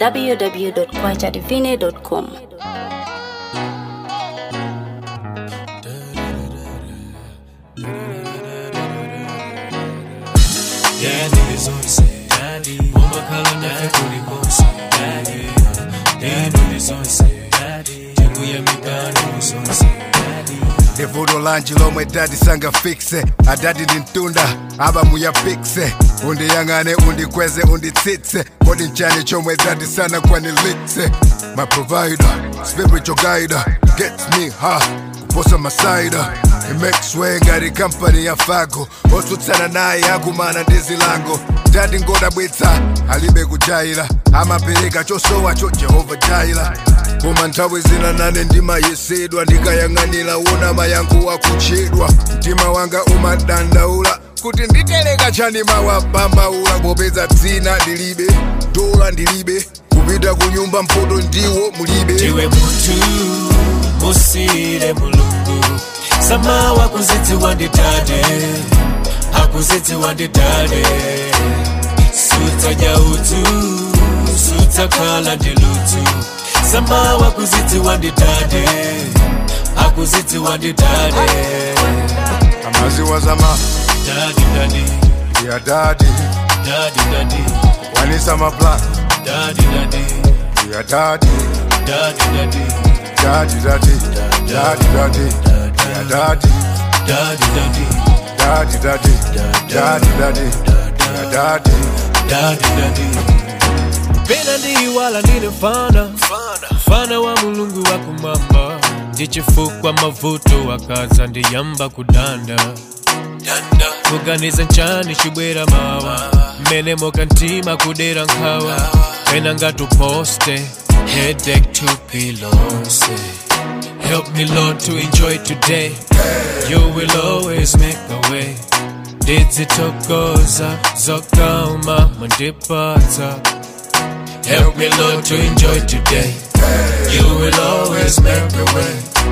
www.kwachadivine.com. Yeah, niggas on the set. Daddy, mama calling that booty boss. Daddy, yeah, niggas on the set. Daddy, tangu ya mipano is on the set. Daddy, livuto lanji lomwe dadi sangafikse adadi ndi mtunda aba muyapikse undiyang'ane undikweze unditsitse kodi nchani chomwe dadi sana kwanilitse my provider spiritual guider gets me ha kuposa masaida It makes way ngati kampani ya fago otsutsana naye akumana ndi zilango dadi ngodabwitsa alibe kujaira amapereka chosowa cho jehova jaira koma nthawi zina nane ndimayesedwa ndikayang'anira una mayankho akutchedwa mtima wanga umadandaula kuti nditeleka chani mawapambaula popeza dzina ndilibe dola ndilibe kupita ku nyumba mpoto ndiwo mulibe ndiwe muntu musire mulungu samawa kuzidziwa ndidade akuzidziwa ndidade sutadya udzu sutakhala ndi ludzu samawa kuzidziwa ndidade akuzidziwa ndidade amaziwa zama dadi dadi ya dadi dadi dadi wanisa maplan dadi dadi ya dadi dadi dadi dadi dadi dadi dadi ya dadi dadi dadi dadi dadi dadi dadi ya dadi dadi dadi pena ndiyiwala ndine mfana mfana wa mulungu wa kumwamba ndichifukwa mavuto akaza ndiyamba kudanda kuganiza nchani chibwera mawa mmene mokantima kudera nkhawa pena ngatuposte headache to pillows help me lord to enjoy today you will always make a way ndizitokoza zokoma mandipata help me lord to enjoy today you will always make a way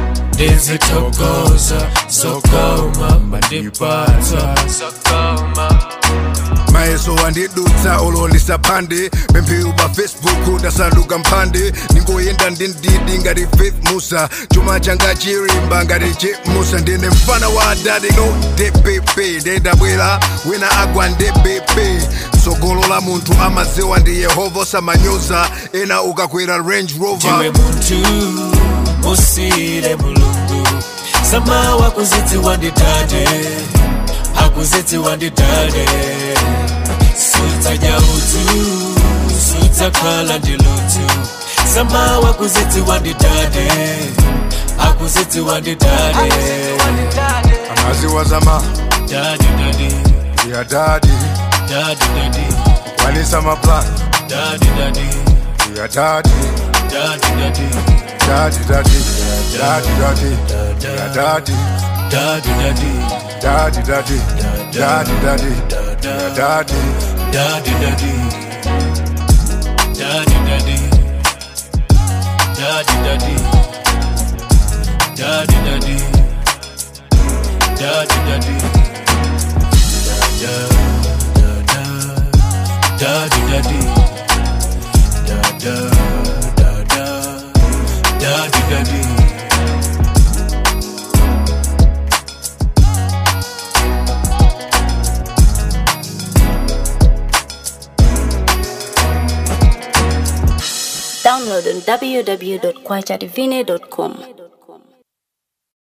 ndizitokoza zokoma mandipata zokoma mayeso wandidutsa olondisa phande pempheru pa facebook ndasanduka mphande ningoyenda ndi ndidi ngati faith musa chuma changa chirimba ngati chimusa ndine mfana wa adadi no dpp ndendabwera wina agwa ndpp tsogolo la munthu amaziwa ndi yehova osamanyoza ena ukakwera range ndiwe rover muntu musire mulungu samawa kuzidziwa ndidade akuzidziwa ndidade sutadya udzu sutakhala ndi ludzu samawa kuzidziwa ndidade akuzidziwa ndidade amaziwa zama dadi dadi ya dadi dadi dadi wanisa maplan dadi dadi ya dadi dadi dadi dadi dadi dadi dadi ya dadi dadi dadi Daddy, daddy, daddy, daddy, yeah, daddy, Daddy, daddy, daddy, daddy, daddy, daddy, daddy, daddy, daddy, daddy, da da da da, daddy, daddy, da da da da, daddy, daddy. Download on www.kwachadivine.com.